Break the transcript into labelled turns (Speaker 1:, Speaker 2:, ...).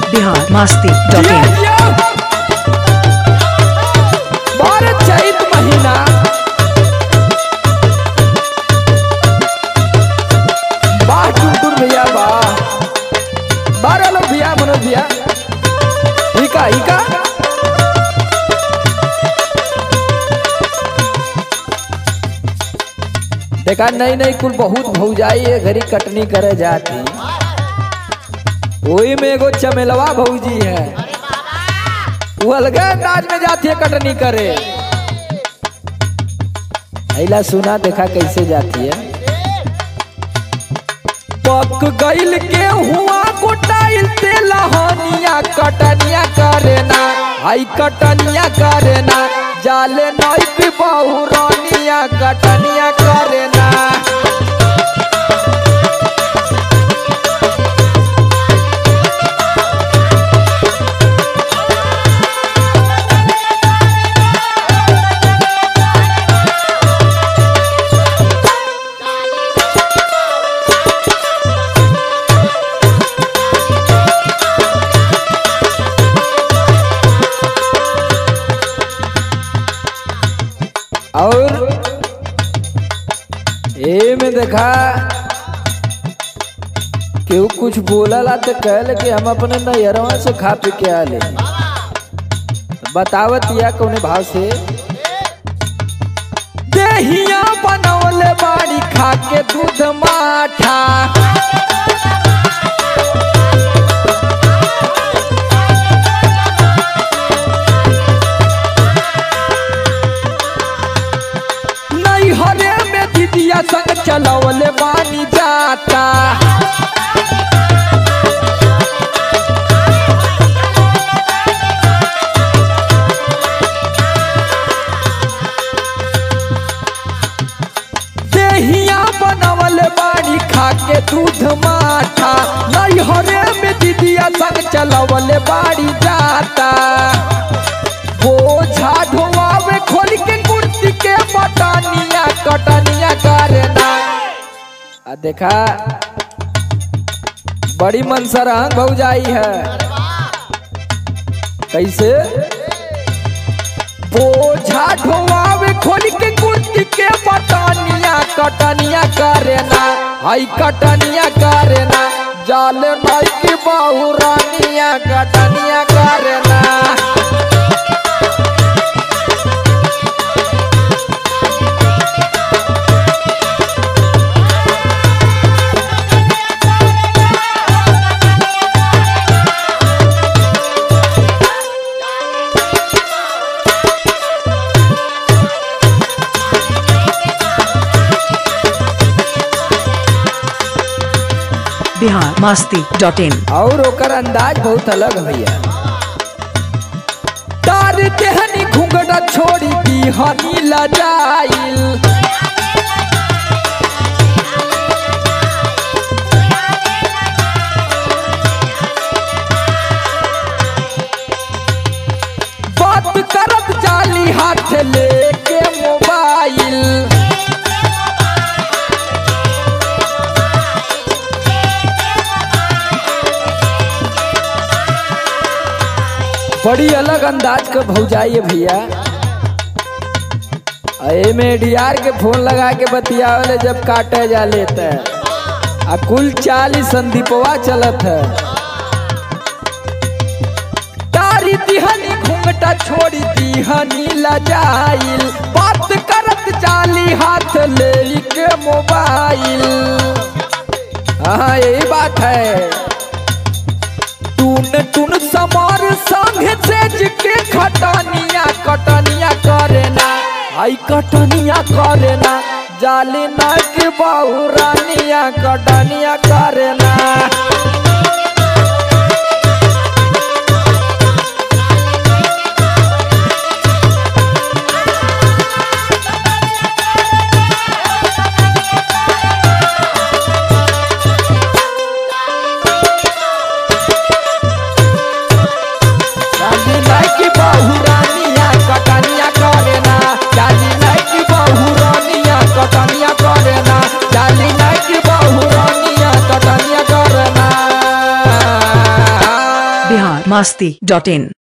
Speaker 1: बिहार मस्ती dot
Speaker 2: जिया,
Speaker 1: इन
Speaker 2: जिया। बारह चैत महीना वाह टुनटुन भैया वाह बारह लोग भैया मनोज भैया इका इका देखा नहीं नहीं कुल बहुत भौजाई है घरी कटनी करे जाती वही में एगो चमेलवा भौजी है वो अलगे अंदाज में जाती है कटनी करे ऐला सुना देखा कैसे जाती है पक गइल के हुआ कुटाइल ते लहनिया कटनिया करे ना आई कटनिया करे ना जाले नई की बहुरनिया कटनिया करे ना और ए में देखा केहू कुछ बोलला तो कहले कि हम अपने नैहरवा से खा पी के आले बतावत या कौने भाव से देहिया बनवले बाड़ी खा के दूध माठा नैहरे में दीदिया संग चलवले बानी जाता देहिया बनवले बाड़ी खा के दूध माठा नैहरे में दीदिया संग चलवले बाड़ी जाता बोझा ढोआवे खोल के कुर्सी के बटनिया कटनिया करना आ देखा बड़ी मनसरहंग भौजाई है कैसे बोझा ढोआवे खोल के कुर्सी के बटनिया कटनिया करना हाई कटनिया करना जाल नई की बहुरानिया कटनिया करना
Speaker 1: बिहार मस्ती डॉट इन
Speaker 2: और ओकर अंदाज बहुत अलग भैया तार देहनी घुंघटा छोड़ी दी हनी लजाइल बात करत जाली हाथ लेके मोबाइल बड़ी अलग अंदाज का भौजाई है भैया ए में डीआर के फोन लगा के बतियावले जब काटे जा लेते आ कुल चालीस संदीपवा चलत है तारी दिहनी घूंघटा छोड़ी दिहनी लजाइल बात करत चाली हाथ ले के मोबाइल हाँ यही बात है टून टून समार संग सेज के खटनिया कटनिया करना आई कटनिया करना जाली ना के बहुरानिया कटनिया करना जाली ना के बहुरानिया कटनिया करना जाली ना के बहुरानिया कटनिया करना जाली ना के बहुरानिया कटनिया करना
Speaker 1: बिहार मास्ती डॉट इन